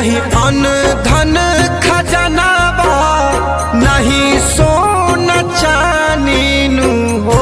चाही अन धन खजाना बा नहीं सोना चानी नु हो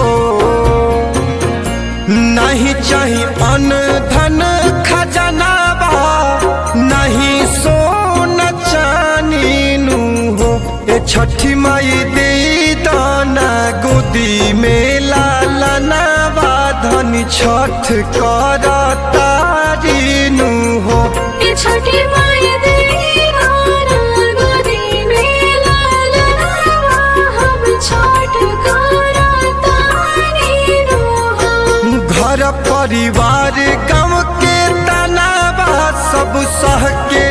नहीं चाही अन धन खजाना बा नहीं सोना चानी नु हो ए छठी माई दे दाना गोदी में लालना बा धनी छठ कर तारी नु हो ये छठी माई दीवाना गोदी में लालना हम छठ करा तारी रोहा घर परिवार गाँव के तनाबा सब सह के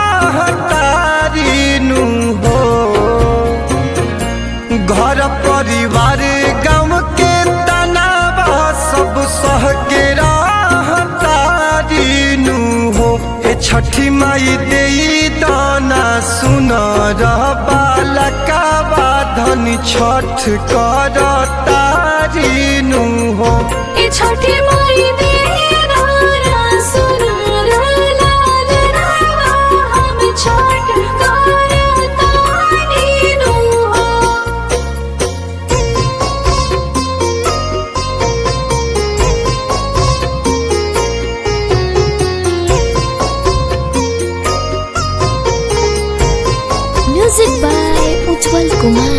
तारी नु हो घर परिवार गाँव के तनाबा सब सह के तारी नु हो ए छठी माई दे दाना सुन बालका धनी छठ कर तारी नु हो ये छठी माई दीवाना सुना लालना हम छठ करा तारी रोहा म्यूजिक बाय उज्जवल कुमार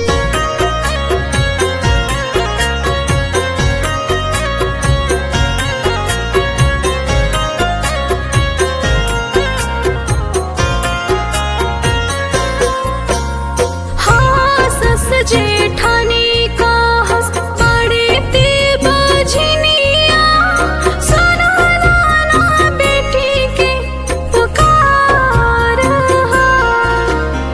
हाँ सस जेठानी का हंस बड़े ते बजनिया सुना लाना बेटी के पुकार हाँ।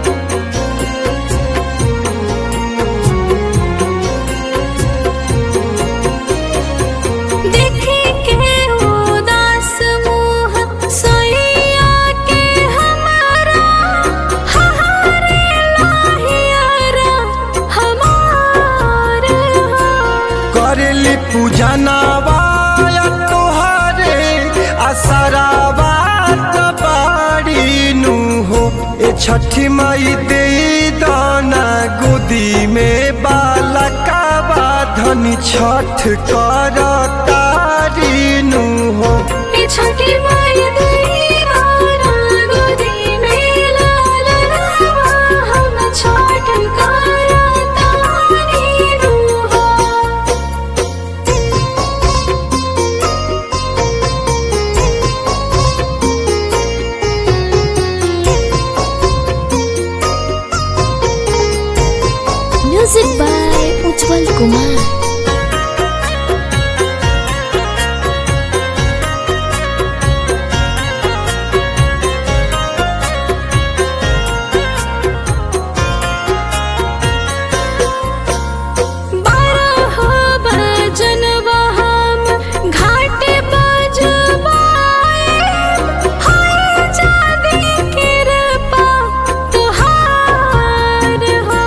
देखे के उदास मुँह सोइया के हमारा हमारे लाहियारा हमार करेली पूजा नवाया तोहरे असराबा बाड़ी नु हो ए छठी माई दे दाना गोदी में बालका धनी छठ कर तारी नु हो ये छठी माई दीवाना गोदी में लालना हम छठ करा तारी रोहा म्यूजिक बाय उज्जवल कुमार बारह बजन हम घाट बजवाए हाय जादी कृपा तुहार हो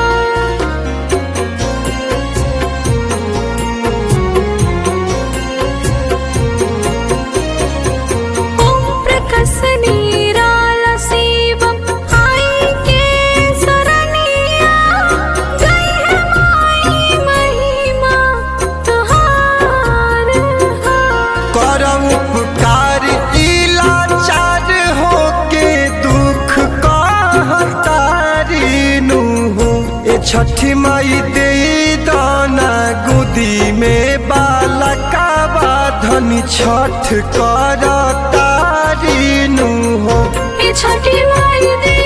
ओम प्रकस निराला शिवम आई के सरनिया गई है माई महिमा तुहार हो कर उपकार इलाचार हो के दुख कहतारी नु हो ए छठी माई दे दाना गोदी में बालका धनी छठ कर तारी नु हो ये छठी माई दे